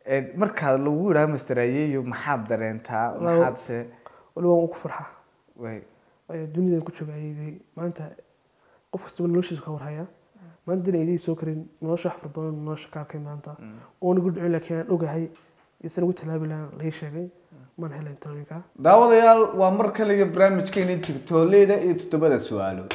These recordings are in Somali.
Een, markaa lagu yidhaha master ayeeyo maxaad dareentaa Walaal- maxaad se waliba waan ku farxaa way waayo dunidan ku jooga ayeeday maanta qof kastaba noloshiisa ka warhaya maanta dina ayeeday soo karin nolosha wax fara badan nolosha ka arkay maanta oona gu dhicin laakiin aan ogahay isan ugu talaabi lahaan lai sheegay maan helayn talooyinka daawadayaal waa mar kaliya barnaamijkeeni tigtooleyda iyo toddobada su-aalood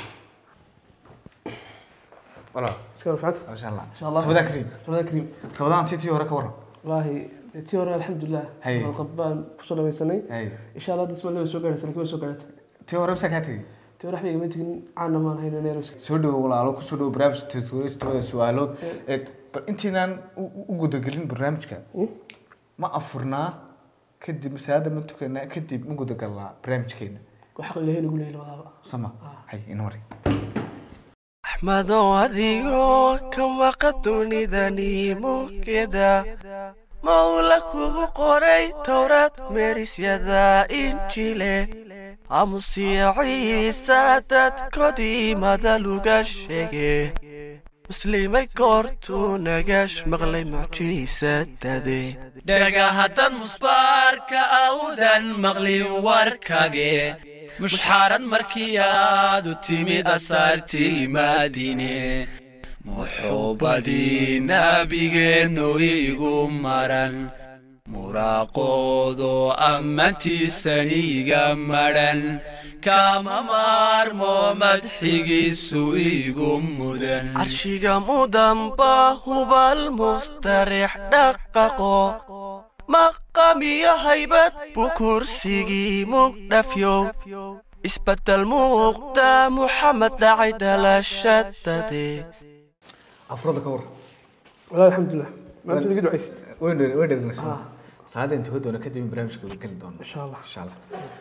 walaal iska warfacanta masha allah insha allah rabadaan kariim rabada kariim rabadaan titii hore ka waran wallaahi dee tii hore alxamdulilah Hay. qalqab baan kusoo dhamaysanay hay insha allah disma lewa soo gaaraysa laakiin way soo gaarata tii hore masaa kaa tegey tii hore waxba igama tegin caana maan hayno neeros soo dhawo walaalo kusoo dhawo barnaamijka tigtooleyda toddobada su-aalood ee bal intiinaan u- u gudagelin barnaamijka Mm. ma afurnaa kadib masaajada ma tukanaa kadib ma gudagalnaa barnaamijkeena waxa ilaahay nagu leeyay labadaaba sama hay ina mari axmedow adigoo ka maqa dunidani mugeda mawla kugu qoray towraad meerisyada injile aamusiya ciisa dadkoodii madaluga sheege muslimay goortuu nagash maqlay mucjiisadade dhaga haddad musbaarka awdan maqlin warkage mushxaarad markii aad u timid asaartii maadine muxuubadii nabigeennu igu maran muraaqoodo ammaantiisaniga madhan kama maarmo madxigiisu igu mudan carshiga mudanba hubal mustarix dhaqaqo maqamiyo haybad buu kursigii mugdhafyow isbedel muuqda muxamed dhacay dhalashadade afurada ka waran wallaahi alxamdulilah maanta iga ducaysid way dhegnasho salaada inta ka doona kadib barnaamijka way geli doona insha allah insha allah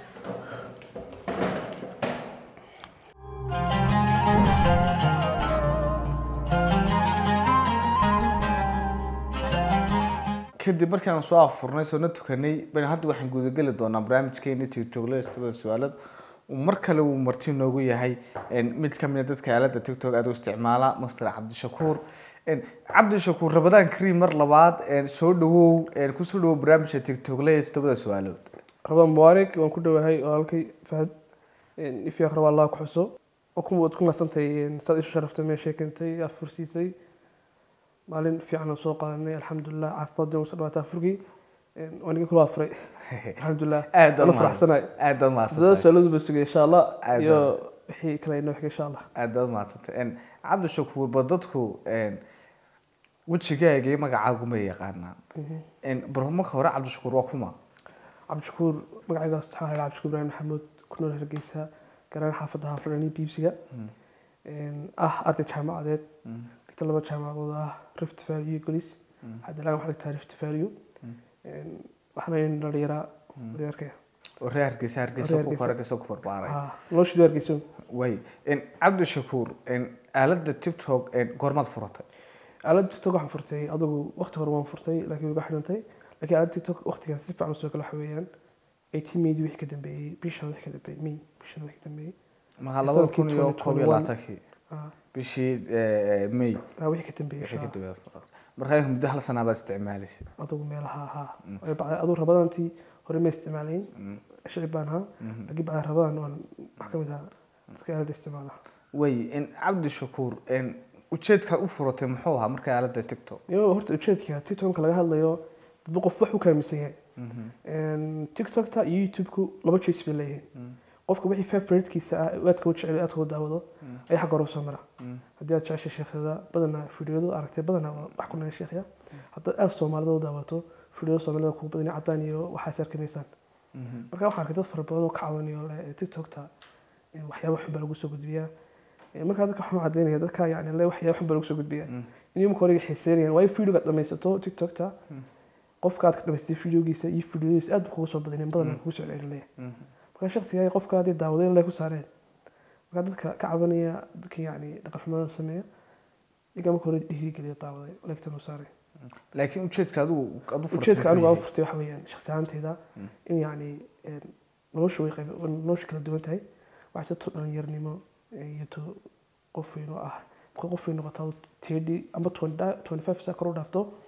kadib markaan soo afurnay soona tukanay bani hadda waxaan gudageli doonaa barnaamijkeeni tiktoklada tobada su-aalood uu mar kale uu marti noogu yahay een, mid ka mid a dadka aalada tiktok aad u isticmaala master cabdishakuur een, cabdishakuur rabadaan kariim mar labaad een, soo dhawow een, kusoo dhawow barnaamijka tiktoklada tobada su-aalood rabaan mubaarak waan ku dhowahay oo halkay fahad ifyaaq rabaa allah ku xuso oo ku waad ku nasantahay saad isu sharaftay meeshay keentay aad fursiisay maalin fiican oo soo qaadanay alxamdulilah caafimaad usa dhawaataa furgii waan iga kula afuray alxamdulilah aad waan u faraxsanahay aad baad toddoba mahadsantahay su-aalood ba sugay insha allah Aad iyo wixii kale inoo xigay insha allah aad baad mahadsantahay een, cabdishakuur ba dadku een, wejigaaga iyo magacaagu ma yaqaanaan een, bal marka hore cabdishakuur waa kuma cabdishakuur magacaygaas waxaa la cabdishakuur ibraahim maxamuud ku nool hargeysa garaan xaafadda haafadhani biibsiga ah arday jaamacadeed dhigta laba jaamacadood ah rift valley iyo golis haddalaan waxaa dhigtaa rift valley waxaana in dhalinyaraa waryaarkaya oo reer hargeysa hargeysa Reer ku Hargeysa. hargeysa ku barbaaray noloshii hargeysa way een, cabdishakuur een, aalada tiktok een, goormaad furatay aalada tiktok waxaan furtay adigu waqti hore waan furtay laakiin uga xidhantay laakiin aalada tiktok waqtigan si fiican usoo kala waxa weeyaan eighteen maydi wixii ka dambeeyey bishan wixii ka dambeeyey may bishan wixii ka dambeeyey maha labada kun iyo Sanadkii koob iyo 2021. labaatankii Ah, bishii eh, may ah, wixii ka dambeeyey wixii ka insha dambeeyay furatay markaa muddo hal sanaa baad isticmaalaysa adigu meelaha ahaa Waayo bacda adigu rabadantii hore ma isticmaalayn shicib baan ahaa laakiin bacda rabadan waan wax ka mid ahaa dadka aalada isticmaala way in cabdishakuur een, ujeedkaad u furatay muxuu ahaa markaa aalada tiktok iyo horta ujeedka tiktoka laga hadlayo dadba qof wax u kaaminsan yahay tiktokta iyo youtube-ku laba jees bay leeyihiin qofka wixii favoritkiisa ah ee aadka u jecel ee aadka u daawado ayaa xagga hore usoo mara haddii aad jeceshay sheekhyada badanaa fideoyadu aragtay badanaa waa wax ku naga sheekhya haddaad aad soomaalida u daawato fideoyada soomaalida kugu badan cadaan iyo waxaas arkanaysaan marka waxaan arkay dad fara badan oo ka caawinayo le tiktokta in waxyaaba xun baa lagu soo gudbiyaa Eh, markaa dadka waxaan u cadaynaya dadka yani le waxyaaba xun baa lagu soo gudbiyaa in imika hore xiiseynayaan waayo videoga dhamaysato tiktokta qofka aad ka dhamaystay videogiisa iyo videoyadiisa aad buu kugu soo badaneen badanaa kugu soo celinaya marka shaksiga qofka hadii daawadeen le ku saareen marka dadka ka cabanaya dadka yani dhaqan xumada sameeya iyagaa marka hore dhiirigeliya daawaday leegtan u saaray laakiin ujeedka adigu aad u furatay ujeedka anigu aan u muxuu furtay waxa weeyaan shaksi ahaanteyda in yani een, nolosha way qayb nolosha kala duwan tahay waxaa jirto dhalinyarnimo iyo to qof weyn oo ah marka qof weyn noqotaa tedi amba twenty five saa kor u dhaafto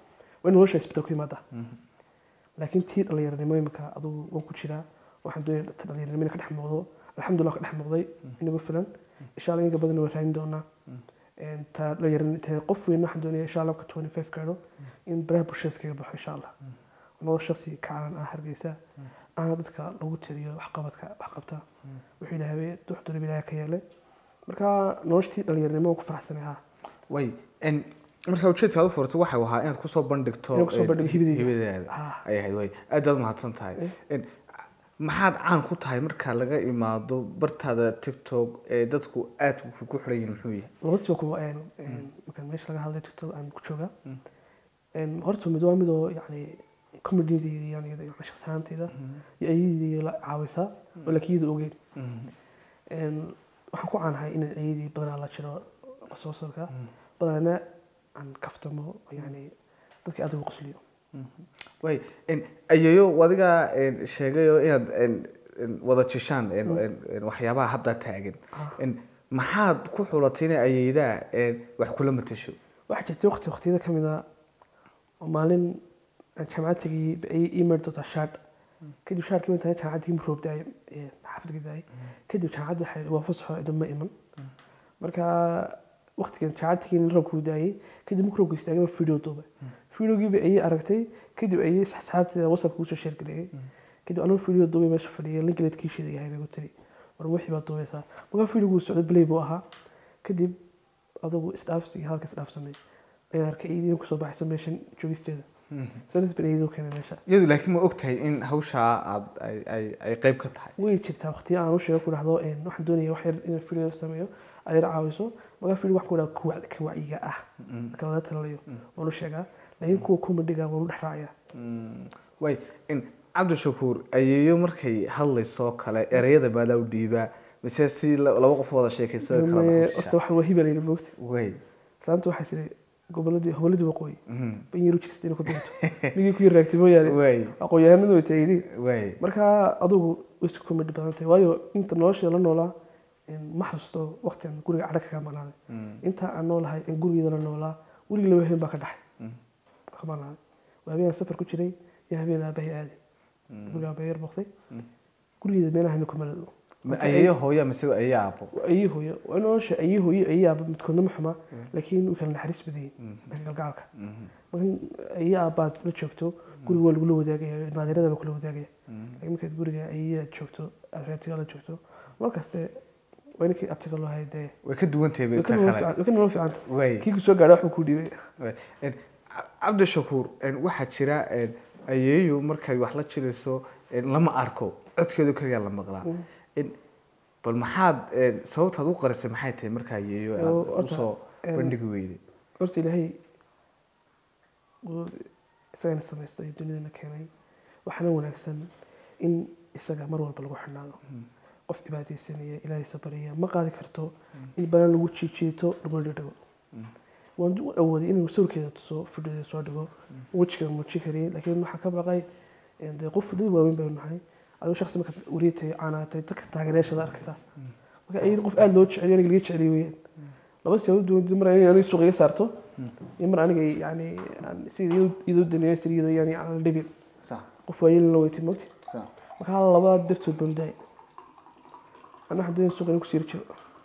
waa in nolosha isbedel ku yimaada laakiin tii dhalinyaranimo imika adugu waan ku jiraa waxaan doonaya ta dhalinyaranimo inay ka dhex muuqdo alxamdulillah ka dhex muuqday inagu filan insha allah inka badan waan raadin doonaa Een, ta dhalinyaran ta qof weyn waxaan doonaya insha allah ka 25 gaadho in baraha bulshada iskaga baxo insha allah nolol shaksi kacaan ah hargeysa aana dadka lagu tiriyo waxqabadka waxqabta wuxuu ilaahay wax doonaba ilaahay ka yeelay marka noloshtii dhalinyaranimo waan ku faraxsanay haa way en markaa ujeedka aad u furtay waxay ahaa inaad kusoo bandhigto Inaan kusoo en, bandhigo hibadeyda. hibadeeda Ah. ay ahayd way aad baad mahadsan tahay En, maxaad caan ku tahay marka laga imaado bartaada tiktok ee dadku aad ku ku xiran yihiin muxuu yahay laba siba kuwa een een markaan meesha laga hadlay tiktok aan ku jooga een horta mid waa midoo yacni comedydayda yani yani shakhsi ahaantayda iyo ayadii la caawisa oo laakiin iyada ogeyn een waxaan ku caanahay inaan ayadii badanaa la jiro soo sorka badanaa aan kaftamo yani dadka aad ugu qosliyo way en, ayeeyo adigaa en, sheegayo inaad en, en, wada jishaan en, en, en, waxyaabaha hadda taagan En, maxaad ku xulatay inay ayeydaa en, wax kula matasho waxaa jirtay waqti waqtiyada ka mid a oo maalin aan jaamacad tegay ay ii mari doontaa shaadh kadib shaadhkii intaan jaamacadda ima roob daayay xaafadka daayay kadib jaamacadda waxay waa fasaxo idan ma iman marka waqtigan jaamacad tegay in roobka uu daayay kadib markuu roobka istaagay baa video duubay videogiiba ayay aragtay kadib ayay asxaabteeda whatsappka usoo sheer gareeyay kadib anuu video duubay meesha fadhiyay linkileedkii shida yahay bay ku tiri war wixii baad duubaysaa markaa videoguu socday play buu ahaa kadib adugu isdhaafsi iyo halka isdhaafsamay ayaan arkay iyadii kusoo baxaysa meeshan joogisteeda sanas ban iyadoo keenay meesha iyadu laakiin ma ogtahay in hawshaa aad ay ay ay qayb ka tahay way jirtaa waqtiya aan u sheego ku dhahdo een, waxaan doonaya wax yar inaan video sameeyo aad yar caawiso markaa video waxaan ku dhaha kuwa ka wacyiga ah marka lala talalayo waan u sheegaa laakiin kuwa comediga waan u dhex raacayaa way in cabdishakuur ayeeyo markay hadlaysoo kale ereyada maadaa u dhiibaa mise si la- laba qof wada sheekayso ay kala Mee, baxshaa? horta waxaan waa hibal yidhi moogta way islaanta waxay tiri goboladii goboladii waqooyi mhm, ban yar u jirta inay ku biirto nigii ku yar raagtay mooyaane way aqoon-yahanadu way taagin way marka adugu way isku comedy badan tahay waayo inta nolosha la noolaa een, ma xasuusto waqtigan guriga cadha kaga maqnaaday Mm, inta aan noolahay in gurigeeda la noolaa weligii laba habeen baa ka dhaxay mm, ka maqnaaday waa habeen aan safar ku jiray iyo habeen aabahay aaday mm. guriga aabahay yar boqday Mm. gurigeeda meelaha ku malado Ma ayeeyo hooya mise ayeeyo aabo ayii hooyo waa in nolosha ayii hooyo ayii aaba midkoodna ma xuma laakiin way kala naxariis badan yihiin dhanka galgacalka Mhm, marka ayii aabaad la joogto guriga waa lagula wadaagaya naadirada baa kula wadaagaya mhm. laakiin markaad guriga ayiyaad joogto areetiga la joogto markaste waa ninkii abtiga loo hayay dee way ka duwan tahay way ta ka nolol kale fiican- way ka nolol fiicanta way kii ku soo gaadha waxbuu kuu dhiibay way. En, Ca- cabdishakuur en, waxaa jira en, ayeeyo markay wax la jirayso en, lama arko codkeedu kaliya la maqlaa En, bal maxaad en, sababtaad u qarisay maxay tahay markaa ayeeyo Oo, aad horta, usoo en, bandhigi weyday horta ilaahay wuu isagana samaystay dunidana keenay waxaana wanaagsan in isaga mar walba lagu xidhnaado qof cibaadaysanaya ilaahay sabariya ma qaadi karto in badan lagu jiijiito laguna dhadhago waan u awooday inuu sawirkeeda tuso fidhoda soo dhigo wejiga muujin kariyay laakiin waxaa ka baqay een, dee qof dad waaweyn baynu nahay adigo shaksi markaad wariitay caanaatay dadka taageerayaashada arkaysaa marka ayadii qof aada loo jeceliyo aniga laga jeceliyo weyaan laba si duwan mar aniga aniga suuq iga saarto iyo mar aniga yani aan sida iyadoo daneeyo sida iyadoo yani aan la dhibin sax qof waayeelin la weytay mogti sax marka hal laba dartood baan daay ana waxaan doonaya suuqa inuu ku siiri jiro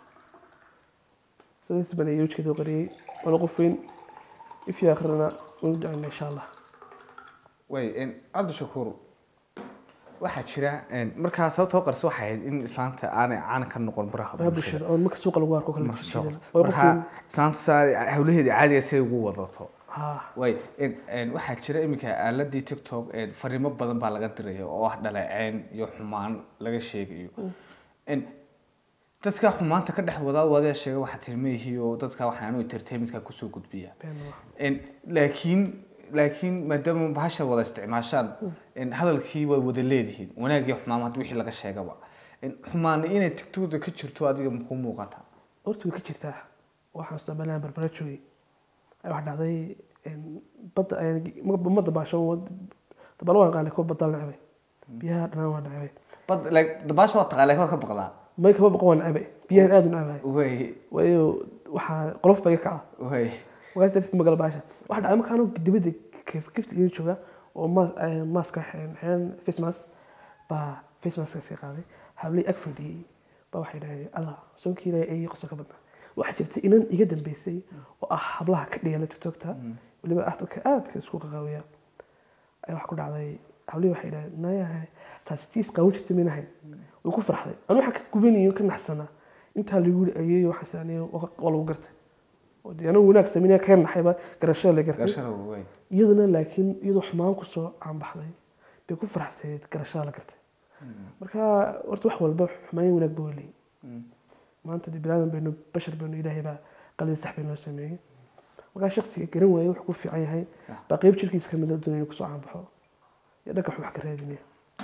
sidaas baan ayay wajkeeda u qariyey waana qof weyn ifii akhrina wanu ducayna insha allah way en, cabdishakuur waxaa jira en, markaa sababta u qarisa waxay ahayd in islaanta aanay caan ka noqon baraha baraha bulshada bulshada oo marka suuqa lagu arko kale Marka bulshada soo- waa qof weyn markaa islaanta saa hawlaheeda caadiga say ugu wadato ha way en- en, waxaa jira iminka aaladii tiktok en, fariimo badan baa laga diraya oo ah dhaleeceyn iyo xumaan laga sheegayo En, dadka xumaanta ka dhex wadaa wadayaa sheega waxaa tilmayihi oo dadka waxaan u entertainmentka kusoo gudbiya been waa En, laakiin laakiin maadaama bahasha wada isticmaashaan en, hadalkii way wada leedihiin wanaagii xumaan hadda wixii laga sheegaba En, xumaani inay tigtooda ka jirto adiga makuu muuqata horta way ka jirtaa waxaan isticmaalaan barbara joogay ayaa wax dhacday een, badda ayaan ma dabaasho dabaalo waan qaanay kuwa badda la necbay biyaha dhanaan waan necbay bad like dabaasha waa taqaa laakiin waad ka baqdaa may kama baqon waan necbay biyahan aad u necbay way waayo waxaa qolof baa iga kaca way wagaas darteed magala baasha waxa dhacay markaan dibadda giftiga ii jooga oo mas- eh, maska xidhan xidhan face mask baa face maska iska qaaday hablay ag fadhiyey baa waxay dhahdeen allah soonkii ilaahay ayay qosol ka badnaa waxaa jirta inan iga dambeysay oo ah hablaha ka dhigala tiktokta weliba ah dadka aadka isku qaqaawiya ayaa wax ku dhacday hablihii waxay dhahdeen nayahay taasi tiis qaawan jirta minahayn way ku farxday anu waxaan ka gubanayo ka naxsanaa intaa lagu yiri ayeeyo waxaas aniga waa lagu gartay oo dee anigu wanaag sameynaya ka naxayba garashada la gartay garashada ugu weyn iyaduna laakiin iyadoo xumaan kusoo caanbaxday bay ku faraxsayd garashada la gartay marka horta wax walba xumaan wanaag ba weleey maanta dee bilaadan baynu bashar baynu ilaahay baa qalin sax baynoo sameeyey markaa shaksiga garan waayey wuxuu ku fiican yahay baa qeyb jirkiisa kamid a doonaya kusoo caanbaxo iyo dhanka wax ka raadinaya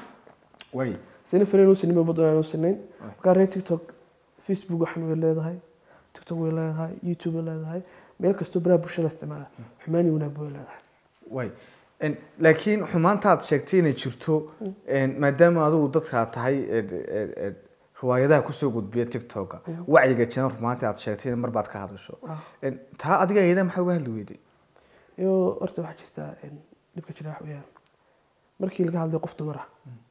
way sina fanaan uusan nima badan aan sinayn markaa reer tiktok facebook waxan way leedahay tiktok way leedahay youtube way leedahay meel kastoo baraha bulshada la isticmaala xumaani wanaag way leedahay way En, laakiin xumaantaad sheegtay inay jirto en, maadaama adigu dadkaa tahay en, en, en, riwaayadaha kusoo gudbiya tiktoka wacyiga jiran rumaantii aad sheegtay in mar baad ka hadasho Ah. En, taa adiga iyada maxaa uga hadli weyday iyo horta waxaa jirta in dhibka jira wax weeyaan markii laga hadlayo qof dumar ah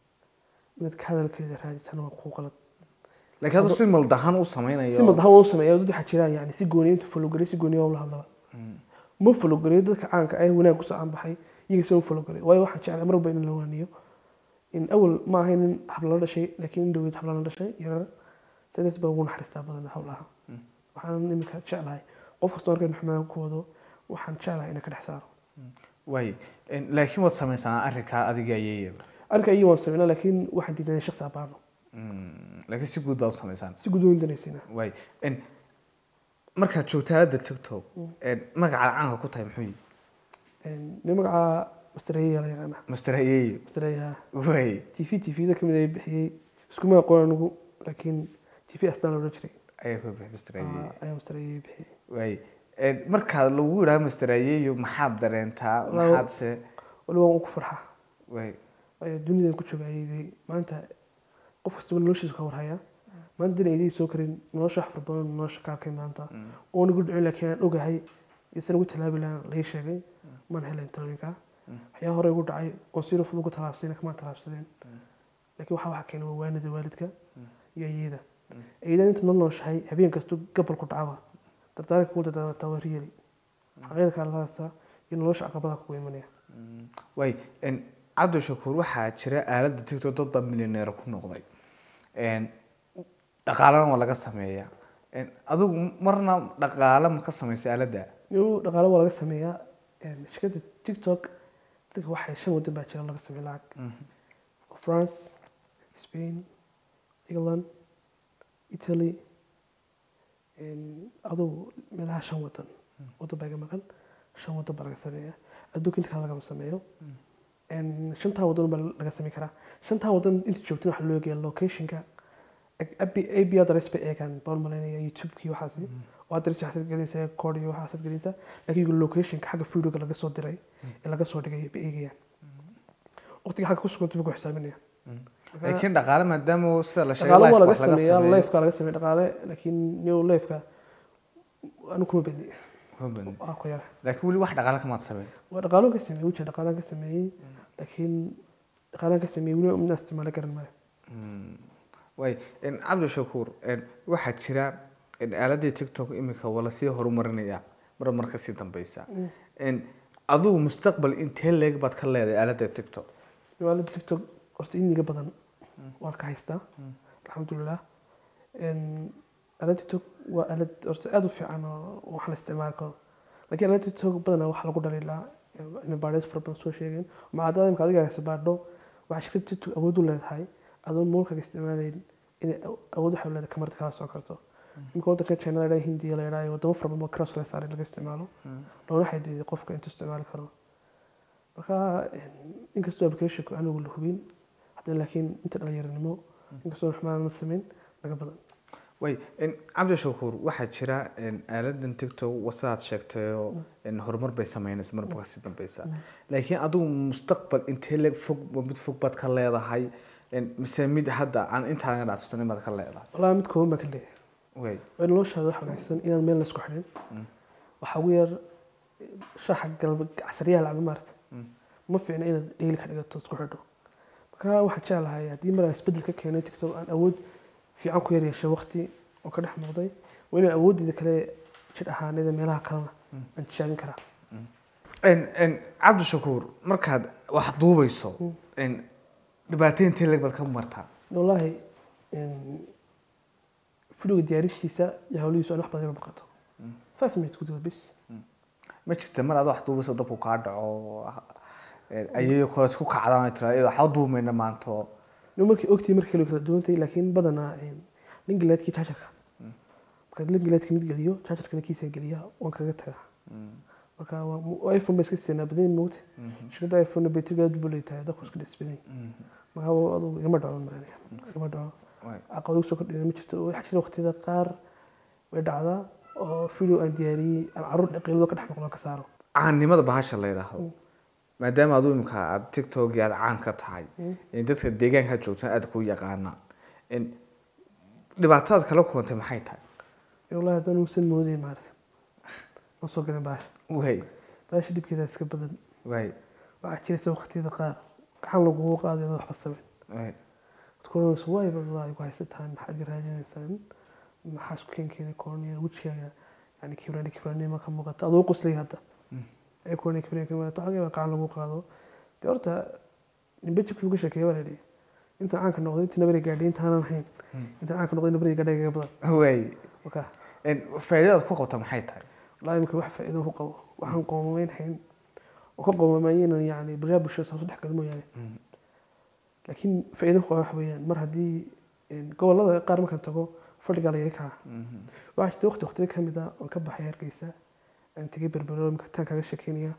inaad ka hadalkeeda raadisana waa kuu qalad laakiin adu si maldahan u sameynayo si madaxa uu sameeya dad waxaa jiraan yani si gooniya inta fologariy si gooniya ula hadlaba ma fologariyo dadka caanka ah wanaag kusoo caanbaxay iyaga si u fologariyo waayo waxaan jeclay marba in la waaniyo in awal ma ahayn in habla la dhashay laakiin in dhaweyd habla la dhashay yarar sidaas baa ugu naxariistaa badan hawlaha waxaan imika jeclahay qof kastoo arkan xumaan ku wado waxaan jeclahay inaan ka dhex saaro way En, laakiin waad sameysanaa arrinkaa adiga ayayaba arka iyo waan sameynaa laakiin waxaan diidanay shaksi abaano laakiin si guud baad u sameysaan si gudooyin danaysiina way En, markaad joogta aalada tiktok en, magacaad caanka ku tahay muxuu yihi nin magacaa mastareeya la yaqaana master ayeyo mastareeya way t v t v da kamid ay bixiyey iskuma aqoon anigu laakiin t v astaan loola jiray ayaa ku bixi master ayeyo Ah, ayaa mastareeya bixiyey way En, markaad lagu yidhaha master ayeyo maxaad dareentaa Walaal- maxaad se wali waan ugu farxaa way waayo dunidan ku jooga ayayday maanta qof kastaba noloshiisa ka warhaya maanta dina ayday soo karin nolosha wax fara badan nolosha ka arkay maanta oon igu dhicin laakiin aan ogahay isan ugu talaabi lahaan lai sheegay maan helayn talooyinka waxyaa hore igu dhacay oon si rufud ugu talaabsayna kamaan talaabsadeen laakiin waxaa waxa keenay waa waanida waalidka iyo ayada ayadan inta nol nooshahay habeen kastu gabal ku dhacaba dardaaranka kugu dardaarmataa waa riyali xaqiiqda kaaladaasa iyo nolosha caqabada kugu imanaya way En, cabdi shakuur waxaa jira aalada tiktok dad baa milyaneer ku noqday En, dhaqaalena waa laga sameeyaa En, adigu marna dhaqaale ma ka samaysay aaladda iyo dhaqaale waa laga sameeyaa Een, shirkadda tiktok dadka waxay shan wadan baa jira laga sameeya lacag france spain england italy Een, adugu meelaha shan wadan wadan baa iga maqan shan wadan baa laga sameeya adduunka inta kale lagama sameeyo Een, shantaa wadan baa laga sameyn karaa shantaa wadan inta joogtin waxaa loo eegaya locationka ab adress bay eegaan baan malaynaya youtubekii waxaasi oo adress waxaad gelinaysaa code iyo waxaasaad gelinaysaa laakiin iyagu locationka xagga videoga laga soo diray ee laga soo dhigay bay eegayaan waqtiga xagga ku sugantay bay ku xisaabinayaan laakiin dhaqaale maadaama sida la sheegay dhaqaale waa live laga wax laga sameeyaa sameeyo lifeka laga sameeya dhaqaale laakiin new lifeka anu kuma bedli Huban. waa ku yara laakiin weli wax dhaqaale kamaad sameyn waa dhaqaalo ka sameeyey wajah dhaqaalaan ka sameeyey laakiin dhaqaalaan ka sameeyey weli midna isticmaalo garan maayo way En, cabdi shakuur En, waxaa jira En, aaladii tiktok imika waa lasii horumarinaya mar mar kasii dambeysa En, adigu mustaqbal intee leeg baad ka leedahay aaladda tiktok aalada tiktok horta iniga badan waan ka haystaa alxamdulilah aalada tiktok waa aalad horta aada u fiican oo wax la isticmaali karo laakiin aalada tiktok badanaa waxaa lagu dhaliilaa in baadheys fara badan soo sheegeen macaadada imka adiga haysa baadho waxaa shirkada tiktok awood u leedahay adoon moolkaga isticmaalayn inay awood waxay u leedahay kamarada kala soo karto imka waddanka china la yidhaha hindiya la yidhaha wadamo fara badan oo cross la saaray laga isticmaalo loona xadiday qofka intuu isticmaali karo marka inkastoo applicationku anigu la hubin haddana laakiin inta dhalinyaranimo inkastoo xumaan la samayn laga badan way En, cabdi shakuur waxaa jira En, aaladan tiktok wasaaad sheegtayoo En, horumar bay sameynaysa marba kasii dambeysa laakiin adigu mustaqbal intee leeg fog waa mid fog baad ka leedahay En, mise mid hadda aan intaa laga dhaafsanin baad ka leedahay walaa mid kooban baa ka leeyahay way waa noloshaada wax wanaagsan inaad meel laisku xidhin waxaa ugu yar shaxa galba casriyaha lacaba maarata ma fiicna inaad dheyli ka dhigato isku xidho marka waxaan jeclahay haddii mar aan isbedel ka keenay tiktok aan awood fiican ku yar yeeshay waqti oo ka dhex muuqday waa inaan awooddeeda kale jir ahaaneeda meelaha kalena aan tijaabin karaa En- en, cabdishakuur markaad wax duubayso en, dhibaatooyin leg baad ka martaa wallaahi videoga diyaarintiisa iyo hawlihiisu aan wax badan iga baqato five minutes gudahood bis ma jirta mar aad wax duubayso dabku kaa dhaco en, ayayo kale isku kacdaan tira iyadoo waxba duumayna maanta oo no markii ogtii markii kale way kala duwantay laakiin badanaa lingileedkii jaajarka markaad lingileedka mid geliyo jaajarkana kiisa geliya waan kaga tagaa marka waa mu- iphone ba iska siinaa badan moogta shirkadda iphone battery aad buu leeyahay dadku iska dhisbaday marka waa adugu igama dhaco maanaya igama dhaco Waay. caqabad ugu soo kordhina ma jirto waxaa jira waqtiyada qaar way dhacdaa oo video aan diyaariyey aan caruur dhaqiilado ka dhex maqlo ka saaro caannimada bahasha la yidhaahdo maadaama adu imika aad tiktok aad caan ka tahay in dadka deegaanka joogtaan aad ku yaqaanaan in dhibaatadaad kala kulantay maxay tahay wallahi haddaan uusan moodayn maarata ma soo gadan baasha way baasha dhibkeeda iska badan way waxaa jiraysa waqtiyada qaar gacan lagugu qaaday adoo waxba samayn way dadkulanayso waay wallahi ku haysataan maxaad ga raadinaysaan maxaa isku keenkeena kornea wejigaaga yani kibrani kibranima ka muuqata adoo qoslay hadda ee kornea kibrani ka muuqata waxaa laga yaabaa gacan lagu qaado dee horta nimbe jibkii uga sheekeeya baa la yidhi intaan caanka noqday intii nabari gaadhay intaanan ahayn intaan caanka noqday nabari gaadhay gaga badan way marka in faa'iidadaad ku qabta maxay tahay wallahi imika wax faa'iido ku qabo waxaan qoomamayn hayn oo ka qoomamayinan yani baryaa bulshada saasu dhex gala mooyaane laakiin faa'iido ku qaba waxa weeyaan mar haddii gobollada qaar markaan tago fadhigaa lagaga kaca waxaa jirta waqti waqtiga ka mid ah oon ka baxay hargeysa aan tegay berbero imika taan kaaga sheekeynaya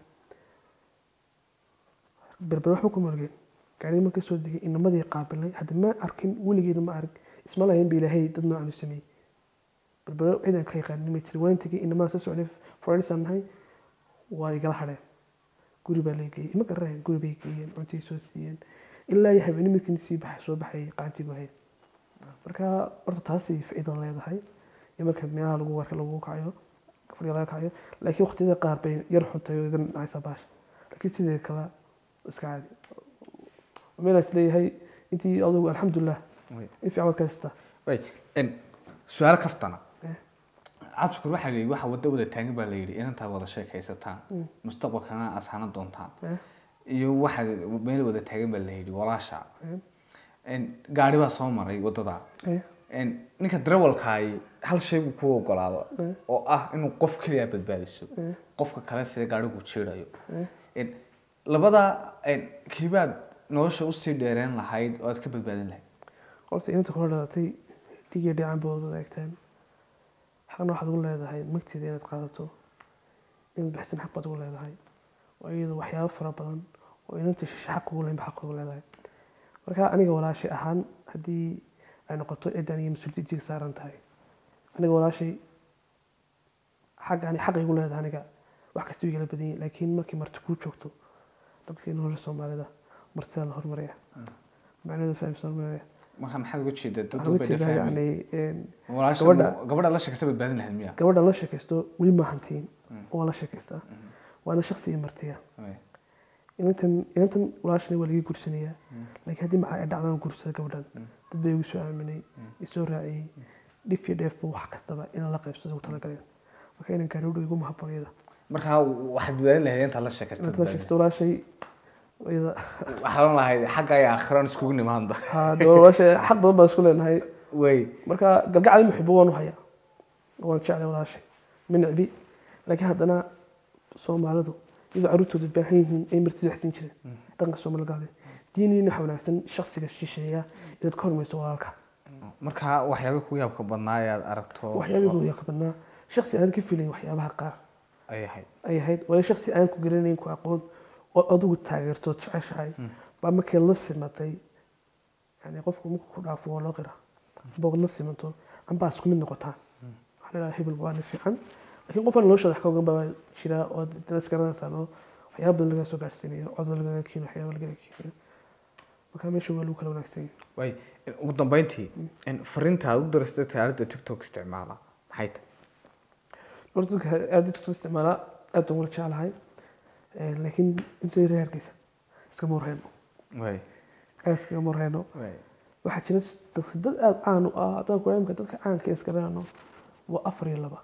berbero waxba ku morgeen gaari marka soo degay inamadii qaabilay hadda ma arkin weligeena ma arag isma lahayn ba ilaahay dad noocan u sameeyey berbero ciidan ka yaqaanin ma jira waan tegay inamaa soo socday forenisaan nahay waa igala hadheen guri baa lay geeyey ima garanayaan guri bay geeyeen cuntay soo siiyeen ilaa iyo habeenimo midkii sii baxay soo baxay qaantigu hayeen marka horta taasi faa'iido leedahay iyo marka meelaha lagu warka lagu kacayo fadhiga laga kacayo laakiin waqtiyada qaar bay yar xuntay oo idan dhacaysa baasha laakiin sidee kale iska caadi meelaa is leeyahay intii adugu alxamdulilah way in fiican waad ka haystaa way in su'aalo kaftana Eh. cabdishakuur waxaa la yidhi waxa wada wada taagan baa la yidhi inantaad wada sheekaysataan mustaqbalkana ashaana doontaan Eh, iyo waxaad meel wada taagan baa la yidhi walaasha eh, in gaari baa soo maray wadada eh, in ninka darawalkaayi hal shay buu ku ogolaado Eh. oo ah inuu qof keliya badbaadiso Eh. qofka kale sida gaarigu jiirayo eh. in labada in kiibaad nolosha usii dheereen lahayd oo aad ka badbaadin lahayd horta inanta kula dhalatay dhigiyo dhican baad wadaagtaan xaqna waxaad ugu leedahay magteeda inaad qaadato inaad bixisan xaq baad ugu leedahay waa iyadu waxyaabo fara badan oo inanta shishe xaq ugu leyn ba xaq ugu leedahay marka aniga walaashay ahaan haddii ay noqoto cidan iyo mas-uuliyaddiga saaran tahay aniga walaashay xag ani xaq igu leedahay aniga wax kasta igala badan yahay laakiin markii marti kuu joogto dadkii nolosha soomaalida martida la hormaraya macnaheedu fahamsan hormaraya marka maxaad uga jeedaa dad waxaan uga bay jeedaa dhafahmay yani een, walaasha gabadha- gabadha la sheekasta badbaadin lahayd miya gabadha la sheekaysto weli ma hantiin oo la sheekaystaa waana shaksi iyo martiya Way. inantan inantan walaashana waa laga gursanayaa laakiin haddii maxaa ay dhacdaan gursada gabadhan dad bay igu soo aaminay isoo raaciyey dhif iyo dheefba wax kastaba inaan la qaybsado ugu talagaleen marka inan gaarowdho igu mahabboon iyada marka waxaad badbaadin lahayd intaad la sheekasta inanta la sheekaysto walaashay iyada waxaad oran lahayd xagga iyo aakhiraan iskugu nimaanda haa dee walaashay xaq badan baan isku leenahay way marka galgacad muxibo waan u hayaa waan jeclay walaashay ma necbi laakiin haddana soomaalidu iyadoo carruurtooda baahan yihiin ay martida waxsin jireen dhaqanka soomaalgaade diiniina waxa wanaagsan shaksiga shisheeya inaad ka hormayso walaalka marka waxyaaba kugu yaabka badnaa ee aad aragto waxyaabihii yaa ka badnaa shaksi aan ka filayn waxyaabaha qaar ay ahayd ay ahayd waayo shaksi aan ku garanayn ku aqoon oo adigu taageerto jeceshahay baa markay la simatay yani qofku markuu ku dhaafo waa loo qira amba la simanto ambaa isku mid noqotaan waxaa la dhahaa hebel waa nin fiican laakiin qofaan noloshada wax ka ogan baa jira oo dana isgaranaysaan oo waxyaaba badan laga soo gaarsiinayo cod lagaga keeno waxyaaba lagaga keeno marka meesha waa lagu kala wanaagsan yahay way ugu dambeyntii in fariinta aad u diristay taalada tiktok isticmaala maxay tahay horta dadka aada tiktok isticmaalaa aad baan wala jeclahay Eh, laakiin intay reer hargeysa iskama warhayno way aad iskagama warhayno way waxaa jira dadka dad aada caan u ah haddaan ku imka dadka caanka iska raano waa afar iyo laba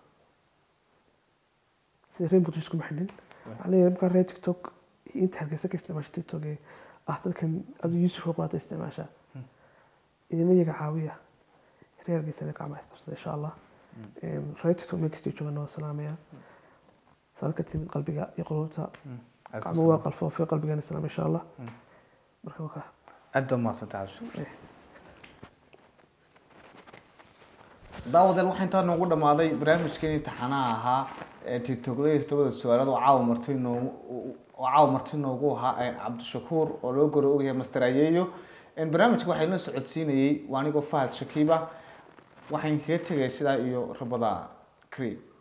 sida reer muqdisho iskuma xidhin waxaa leeyahay markaa reer tiktok iyo inta hargeysa ka isticmaasha tiktok ee ah dadkan aduu yuusuf baata isticmaasha idina iyaga caawiya reer hargeysana gacmaha isqabsada insha allah reer tiktok meel kastay joogaan waa salaamaya sala ka timid qalbiga iyo qulubta gacmo waa qalfoofay qalbigana salaam insha allah marka waa kaa aad baa mahadsantahay cabdi daawadeel waxaa intaa noogu dhamaaday barnaamijkeeni taxanaha ahaa ee tiktoklayda tobada su-aalaad oo caawa marti noogu oo caawa marti noogu ahaa cabdishakuur oo loo goro ogyahay master ayeeyo barnaamijka waxaa inoo socodsiinayey waa anigoo fahad shakiiba waxaan kaga tegay sidaa iyo rabada cream